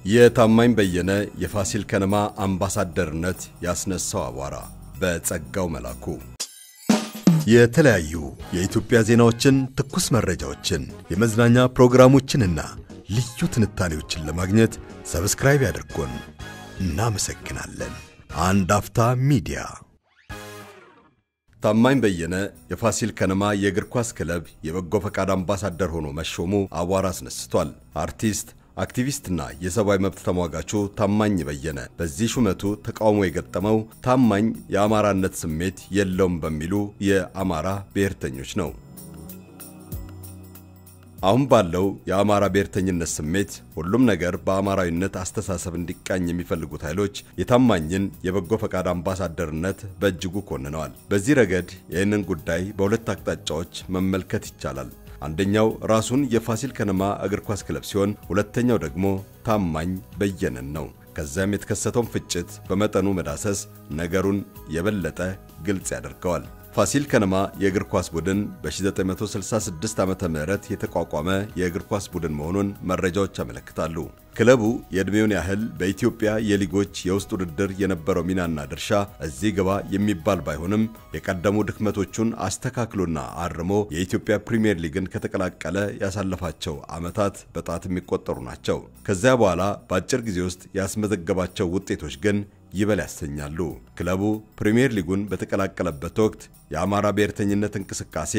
የታማኝ በየነ የፋሲል ከነማ አምባሳደርነት ያስነሳው አቧራ በጸጋው መላኩ። የተለያዩ የኢትዮጵያ ዜናዎችን፣ ትኩስ መረጃዎችን፣ የመዝናኛ ፕሮግራሞችንና ልዩ ትንታኔዎችን ለማግኘት ሰብስክራይብ ያድርጉን። እናመሰግናለን። አንድ አፍታ ሚዲያ። ታማኝ በየነ የፋሲል ከነማ የእግር ኳስ ክለብ የበጎ ፈቃድ አምባሳደር ሆኖ መሾሙ አቧራ አስነስቷል። አርቲስት አክቲቪስትና የሰብአዊ መብት ተሟጋቹ ታማኝ በየነ በዚህ ሹመቱ ተቃውሞ የገጠመው ታማኝ የአማራነት ስሜት የለውም በሚሉ የአማራ ብሔርተኞች ነው። አሁን ባለው የአማራ ብሔርተኝነት ስሜት ሁሉም ነገር በአማራዊነት አስተሳሰብ እንዲቃኝ የሚፈልጉት ኃይሎች የታማኝን የበጎ ፈቃድ አምባሳደርነት በእጅጉ ኮንነዋል። በዚህ ረገድ ይህንን ጉዳይ በሁለት አቅጣጫዎች መመልከት ይቻላል። አንደኛው ራሱን የፋሲል ከነማ እግር ኳስ ክለብ ሲሆን ሁለተኛው ደግሞ ታማኝ በየነን ነው። ከዚያም የተከሰተውን ፍጭት በመጠኑ መዳሰስ ነገሩን የበለጠ ግልጽ ያደርገዋል። ፋሲል ከነማ የእግር ኳስ ቡድን በ1966 ዓመተ ምህረት የተቋቋመ የእግር ኳስ ቡድን መሆኑን መረጃዎች ያመለክታሉ። ክለቡ የዕድሜውን ያህል በኢትዮጵያ የሊጎች የውስጥ ውድድር የነበረው ሚናና ድርሻ እዚህ ግባ የሚባል ባይሆንም የቀደሙ ድክመቶቹን አስተካክሎና አርሞ የኢትዮጵያ ፕሪምየር ሊግን ከተቀላቀለ ያሳለፋቸው ዓመታት በጣት የሚቆጠሩ ናቸው። ከዚያ በኋላ በአጭር ጊዜ ውስጥ ያስመዘገባቸው ውጤቶች ግን ይበል ያሰኛሉ። ክለቡ ፕሪምየር ሊጉን በተቀላቀለበት ወቅት የአማራ ብሔርተኝነት እንቅስቃሴ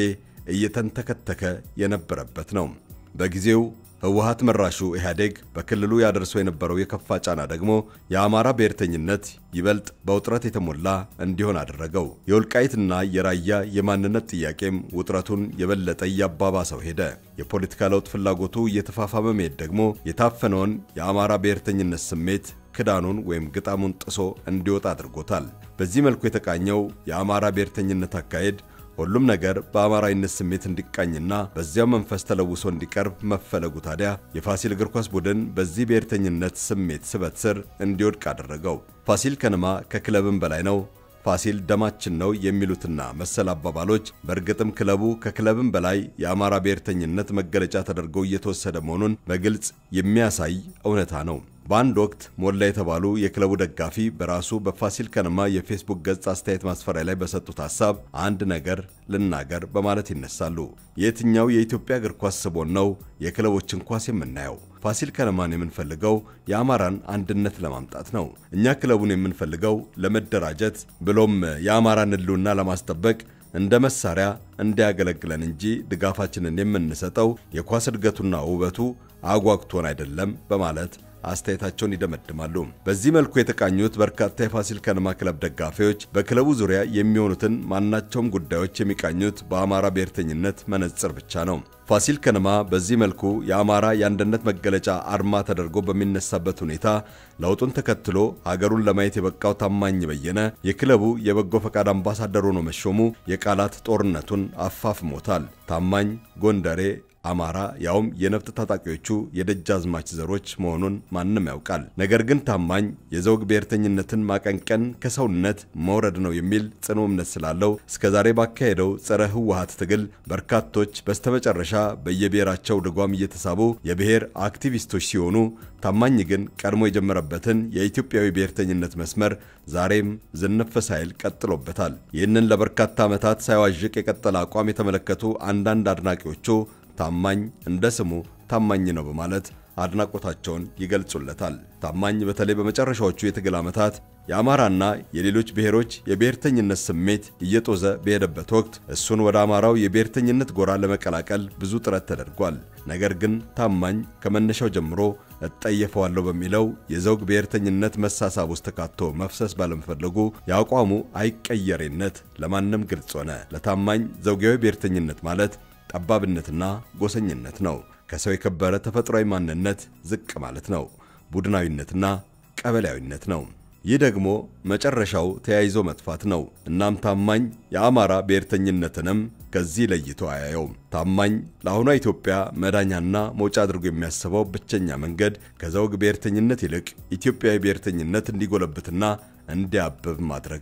እየተንተከተከ የነበረበት ነው። በጊዜው ህወሓት መራሹ ኢህአዴግ በክልሉ ያደርሰው የነበረው የከፋ ጫና ደግሞ የአማራ ብሔርተኝነት ይበልጥ በውጥረት የተሞላ እንዲሆን አደረገው። የወልቃይትና የራያ የማንነት ጥያቄም ውጥረቱን የበለጠ እያባባሰው ሄደ። የፖለቲካ ለውጥ ፍላጎቱ እየተፋፋመ መሄድ ደግሞ የታፈነውን የአማራ ብሔርተኝነት ስሜት ክዳኑን ወይም ግጣሙን ጥሶ እንዲወጣ አድርጎታል። በዚህ መልኩ የተቃኘው የአማራ ብሔርተኝነት አካሄድ ሁሉም ነገር በአማራዊነት ስሜት እንዲቃኝና በዚያው መንፈስ ተለውሶ እንዲቀርብ መፈለጉ ታዲያ የፋሲል እግር ኳስ ቡድን በዚህ ብሔርተኝነት ስሜት ስበት ስር እንዲወድቅ አደረገው። ፋሲል ከነማ ከክለብም በላይ ነው፣ ፋሲል ደማችን ነው የሚሉትና መሰል አባባሎች በእርግጥም ክለቡ ከክለብም በላይ የአማራ ብሔርተኝነት መገለጫ ተደርጎ እየተወሰደ መሆኑን በግልጽ የሚያሳይ እውነታ ነው። በአንድ ወቅት ሞላ የተባሉ የክለቡ ደጋፊ በራሱ በፋሲል ከነማ የፌስቡክ ገጽ አስተያየት ማስፈሪያ ላይ በሰጡት ሀሳብ አንድ ነገር ልናገር በማለት ይነሳሉ። የትኛው የኢትዮጵያ እግር ኳስ ስቦን ነው የክለቦችን ኳስ የምናየው? ፋሲል ከነማን የምንፈልገው የአማራን አንድነት ለማምጣት ነው። እኛ ክለቡን የምንፈልገው ለመደራጀት ብሎም የአማራን ሕልውና ለማስጠበቅ እንደ መሳሪያ እንዲያገለግለን እንጂ ድጋፋችንን የምንሰጠው የኳስ እድገቱና ውበቱ አጓግቶን አይደለም በማለት አስተያየታቸውን ይደመድማሉ። በዚህ መልኩ የተቃኙት በርካታ የፋሲል ከነማ ክለብ ደጋፊዎች በክለቡ ዙሪያ የሚሆኑትን ማናቸውም ጉዳዮች የሚቃኙት በአማራ ብሔርተኝነት መነጽር ብቻ ነው። ፋሲል ከነማ በዚህ መልኩ የአማራ የአንድነት መገለጫ አርማ ተደርጎ በሚነሳበት ሁኔታ ለውጡን ተከትሎ ሀገሩን ለማየት የበቃው ታማኝ በየነ የክለቡ የበጎ ፈቃድ አምባሳደር ሆኖ መሾሙ የቃላት ጦርነቱን አፋፍሞታል። ታማኝ ጎንደሬ አማራ ያውም የነፍጥ ታጣቂዎቹ የደጃዝማች ዘሮች መሆኑን ማንም ያውቃል። ነገር ግን ታማኝ የዘውግ ብሔርተኝነትን ማቀንቀን ከሰውነት መውረድ ነው የሚል ጽኑ እምነት ስላለው እስከዛሬ ባካሄደው ጸረ ህወሓት ትግል በርካቶች በስተመጨረሻ በየብሔራቸው ድጓም እየተሳቡ የብሔር አክቲቪስቶች ሲሆኑ ታማኝ ግን ቀድሞ የጀመረበትን የኢትዮጵያዊ ብሔርተኝነት መስመር ዛሬም ዝንፍ ሳይል ቀጥሎበታል። ይህንን ለበርካታ ዓመታት ሳይዋዥቅ የቀጠለ አቋም የተመለከቱ አንዳንድ አድናቂዎቹ ታማኝ እንደ ስሙ ታማኝ ነው በማለት አድናቆታቸውን ይገልጹለታል። ታማኝ በተለይ በመጨረሻዎቹ የትግል ዓመታት የአማራና የሌሎች ብሔሮች የብሔርተኝነት ስሜት እየጦዘ በሄደበት ወቅት እሱን ወደ አማራው የብሔርተኝነት ጎራ ለመቀላቀል ብዙ ጥረት ተደርጓል። ነገር ግን ታማኝ ከመነሻው ጀምሮ እጠየፈዋለሁ በሚለው የዘውግ ብሔርተኝነት መሳሳብ ውስጥ ተካቶ መፍሰስ ባለመፈለጉ የአቋሙ አይቀየሬነት ለማንም ግልጽ ሆነ። ለታማኝ ዘውጋዊ ብሔርተኝነት ማለት ጠባብነትና ጎሰኝነት ነው። ከሰው የከበረ ተፈጥሯዊ ማንነት ዝቅ ማለት ነው። ቡድናዊነትና ቀበሌያዊነት ነው። ይህ ደግሞ መጨረሻው ተያይዞ መጥፋት ነው። እናም ታማኝ የአማራ ብሔርተኝነትንም ከዚህ ለይቶ አያየውም። ታማኝ ለአሁኗ ኢትዮጵያ መዳኛና መውጫ አድርጎ የሚያስበው ብቸኛ መንገድ ከዘውግ ብሔርተኝነት ይልቅ ኢትዮጵያዊ ብሔርተኝነት እንዲጎለብትና እንዲያብብ ማድረግ ነው።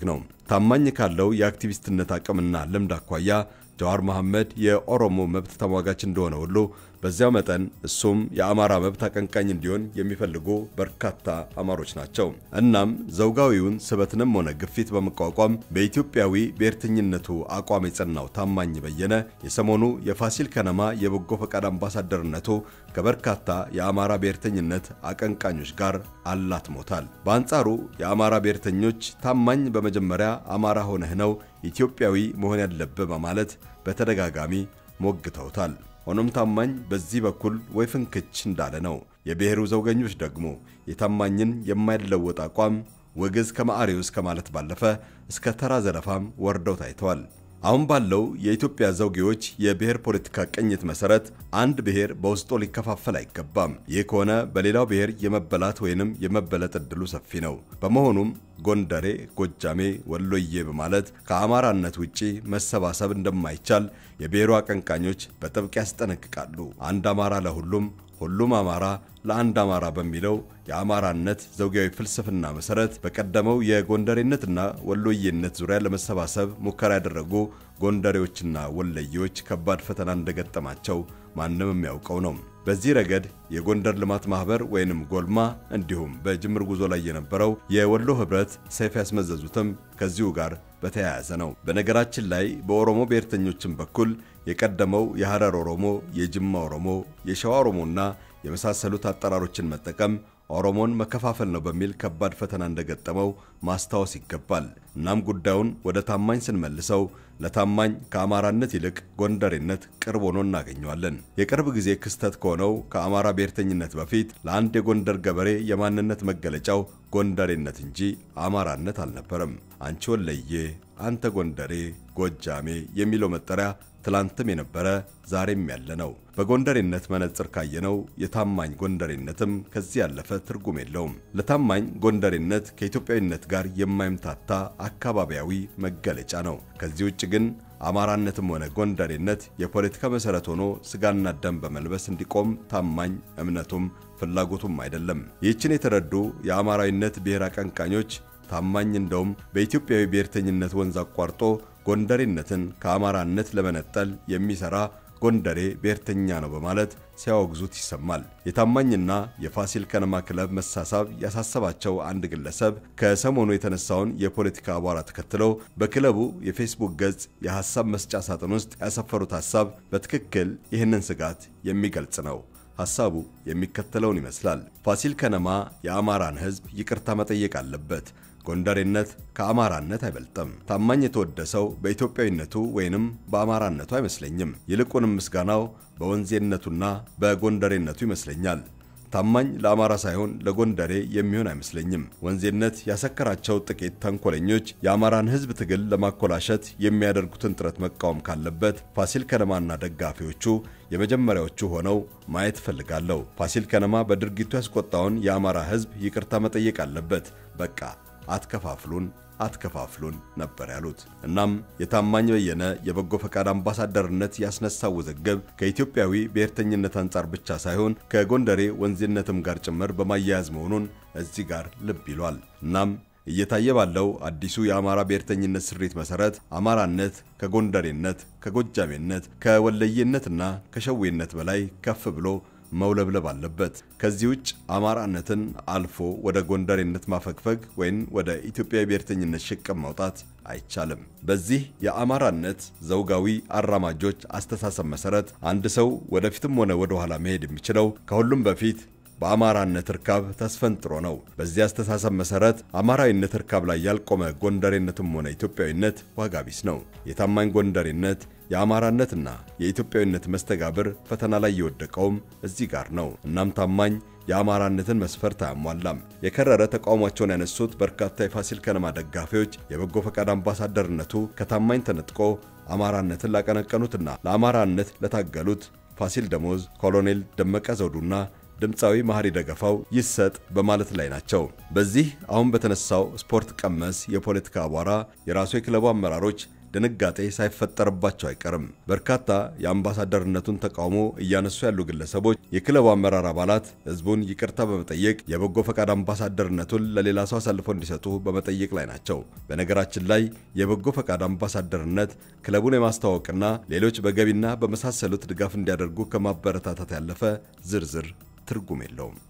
ታማኝ ካለው የአክቲቪስትነት አቅምና ልምድ አኳያ ጀዋር መሐመድ የኦሮሞ መብት ተሟጋች እንደሆነ ሁሉ በዚያው መጠን እሱም የአማራ መብት አቀንቃኝ እንዲሆን የሚፈልጉ በርካታ አማሮች ናቸው። እናም ዘውጋዊውን ስበትንም ሆነ ግፊት በመቋቋም በኢትዮጵያዊ ብሔርተኝነቱ አቋም የጸናው ታማኝ በየነ የሰሞኑ የፋሲል ከነማ የበጎ ፈቃድ አምባሳደርነቱ ከበርካታ የአማራ ብሔርተኝነት አቀንቃኞች ጋር አላትሞታል። በአንጻሩ የአማራ ብሔርተኞች ታማኝ በመጀመሪያ አማራ ሆነህ ነው ኢትዮጵያዊ መሆን ያለብህ በማለት በተደጋጋሚ ሞግተውታል። ሆኖም ታማኝ በዚህ በኩል ወይ ፍንክች እንዳለ ነው። የብሔሩ ዘውገኞች ደግሞ የታማኝን የማይለወጥ አቋም ውግዝ ከማዕሬውስ ከማለት ባለፈ እስከ ተራ ዘለፋም ወርደው ታይተዋል። አሁን ባለው የኢትዮጵያ ዘውጌዎች የብሔር ፖለቲካ ቅኝት መሰረት አንድ ብሔር በውስጡ ሊከፋፈል አይገባም። ይህ ከሆነ በሌላው ብሔር የመበላት ወይንም የመበለጥ እድሉ ሰፊ ነው። በመሆኑም ጎንደሬ፣ ጎጃሜ፣ ወሎዬ በማለት ከአማራነት ውጪ መሰባሰብ እንደማይቻል የብሔሩ አቀንቃኞች በጥብቅ ያስጠነቅቃሉ። አንድ አማራ ለሁሉም ሁሉም አማራ ለአንድ አማራ በሚለው የአማራነት ዘውጋዊ ፍልስፍና መሰረት በቀደመው የጎንደሬነትና ወሎዬነት ዙሪያ ለመሰባሰብ ሙከራ ያደረጉ ጎንደሬዎችና ወለዬዎች ከባድ ፈተና እንደገጠማቸው ማንም የሚያውቀው ነው። በዚህ ረገድ የጎንደር ልማት ማህበር ወይንም ጎልማ እንዲሁም በጅምር ጉዞ ላይ የነበረው የወሎ ህብረት ሰይፍ ያስመዘዙትም ከዚሁ ጋር በተያያዘ ነው። በነገራችን ላይ በኦሮሞ ብሔርተኞችም በኩል የቀደመው የሐረር ኦሮሞ፣ የጅማ ኦሮሞ፣ የሸዋ ኦሮሞና የመሳሰሉት አጠራሮችን መጠቀም ኦሮሞን መከፋፈል ነው በሚል ከባድ ፈተና እንደገጠመው ማስታወስ ይገባል። እናም ጉዳዩን ወደ ታማኝ ስንመልሰው ለታማኝ ከአማራነት ይልቅ ጎንደሬነት ቅርብ ሆኖ እናገኘዋለን። የቅርብ ጊዜ ክስተት ከሆነው ከአማራ ብሔርተኝነት በፊት ለአንድ የጎንደር ገበሬ የማንነት መገለጫው ጎንደሬነት እንጂ አማራነት አልነበረም። አንቺ ወለዬ፣ አንተ ጎንደሬ፣ ጎጃሜ የሚለው መጠሪያ ትላንትም የነበረ ዛሬም ያለ ነው። በጎንደሬነት መነጽር ካየነው የታማኝ ጎንደሬነትም ከዚህ ያለፈ ትርጉም የለውም። ለታማኝ ጎንደሬነት ከኢትዮጵያዊነት ጋር የማይምታታ አካባቢያዊ መገለጫ ነው። ከዚህ ውጭ ግን አማራነትም ሆነ ጎንደሬነት የፖለቲካ መሰረት ሆኖ ስጋና ደም በመልበስ እንዲቆም ታማኝ እምነቱም ፍላጎቱም አይደለም። ይህችን የተረዱ የአማራዊነት ብሔር አቀንቃኞች ታማኝ እንደውም በኢትዮጵያዊ ብሔርተኝነት ወንዝ አቋርጦ ጎንደሬነትን ከአማራነት ለመነጠል የሚሰራ ጎንደሬ ብሔርተኛ ነው በማለት ሲያወግዙት ይሰማል። የታማኝና የፋሲል ከነማ ክለብ መሳሳብ ያሳሰባቸው አንድ ግለሰብ ከሰሞኑ የተነሳውን የፖለቲካ አቧራ ተከትለው በክለቡ የፌስቡክ ገጽ የሐሳብ መስጫ ሳጥን ውስጥ ያሰፈሩት ሐሳብ በትክክል ይህንን ስጋት የሚገልጽ ነው። ሐሳቡ የሚከተለውን ይመስላል። ፋሲል ከነማ የአማራን ሕዝብ ይቅርታ መጠየቅ አለበት። ጎንደሬነት ከአማራነት አይበልጥም። ታማኝ የተወደሰው በኢትዮጵያዊነቱ ወይንም በአማራነቱ አይመስለኝም። ይልቁንም ምስጋናው በወንዜነቱና በጎንደሬነቱ ይመስለኛል። ታማኝ ለአማራ ሳይሆን ለጎንደሬ የሚሆን አይመስለኝም። ወንዜነት ያሰከራቸው ጥቂት ተንኮለኞች የአማራን ሕዝብ ትግል ለማኮላሸት የሚያደርጉትን ጥረት መቃወም ካለበት ፋሲል ከነማና ደጋፊዎቹ የመጀመሪያዎቹ ሆነው ማየት እፈልጋለሁ። ፋሲል ከነማ በድርጊቱ ያስቆጣውን የአማራ ሕዝብ ይቅርታ መጠየቅ አለበት። በቃ አትከፋፍሉን አትከፋፍሉን ነበር ያሉት። እናም የታማኝ በየነ የበጎ ፈቃድ አምባሳደርነት ያስነሳው ውዝግብ ከኢትዮጵያዊ ብሔርተኝነት አንጻር ብቻ ሳይሆን ከጎንደሬ ወንዜነትም ጋር ጭምር በማያያዝ መሆኑን እዚህ ጋር ልብ ይሏል። እናም እየታየ ባለው አዲሱ የአማራ ብሔርተኝነት ስሪት መሰረት አማራነት ከጎንደሬነት፣ ከጎጃሜነት፣ ከወለየነትና ከሸዌነት በላይ ከፍ ብሎ መውለብለብ አለበት። ከዚህ ውጭ አማራነትን አልፎ ወደ ጎንደሬነት ማፈግፈግ ወይም ወደ ኢትዮጵያዊ ብሔርተኝነት ሽቅብ መውጣት አይቻልም። በዚህ የአማራነት ዘውጋዊ አራማጆች አስተሳሰብ መሰረት አንድ ሰው ወደፊትም ሆነ ወደ ኋላ መሄድ የሚችለው ከሁሉም በፊት በአማራነት እርካብ ተስፈንጥሮ ነው። በዚህ አስተሳሰብ መሰረት አማራዊነት እርካብ ላይ ያልቆመ ጎንደሬነትም ሆነ ኢትዮጵያዊነት ዋጋ ቢስ ነው። የታማኝ ጎንደሬነት የአማራነትና የኢትዮጵያዊነት መስተጋብር ፈተና ላይ የወደቀውም እዚህ ጋር ነው። እናም ታማኝ የአማራነትን መስፈርት አያሟላም። የከረረ ተቃውሟቸውን ያነሱት በርካታ የፋሲል ከነማ ደጋፊዎች የበጎ ፈቃድ አምባሳደርነቱ ከታማኝ ተነጥቆ አማራነትን ላቀነቀኑትና ለአማራነት ለታገሉት ፋሲል ደሞዝ፣ ኮሎኔል ደመቀ ዘውዱና ድምፃዊ መሐሪ ደገፋው ይሰጥ በማለት ላይ ናቸው። በዚህ አሁን በተነሳው ስፖርት ቀመስ የፖለቲካ አቧራ የራሱ የክለቡ አመራሮች ድንጋጤ ሳይፈጠርባቸው አይቀርም። በርካታ የአምባሳደርነቱን ተቃውሞ እያነሱ ያሉ ግለሰቦች፣ የክለቡ አመራር አባላት ህዝቡን ይቅርታ በመጠየቅ የበጎ ፈቃድ አምባሳደርነቱን ለሌላ ሰው አሳልፈው እንዲሰጡ በመጠየቅ ላይ ናቸው። በነገራችን ላይ የበጎ ፈቃድ አምባሳደርነት ክለቡን የማስተዋወቅና ሌሎች በገቢና በመሳሰሉት ድጋፍ እንዲያደርጉ ከማበረታታት ያለፈ ዝርዝር ትርጉም የለውም።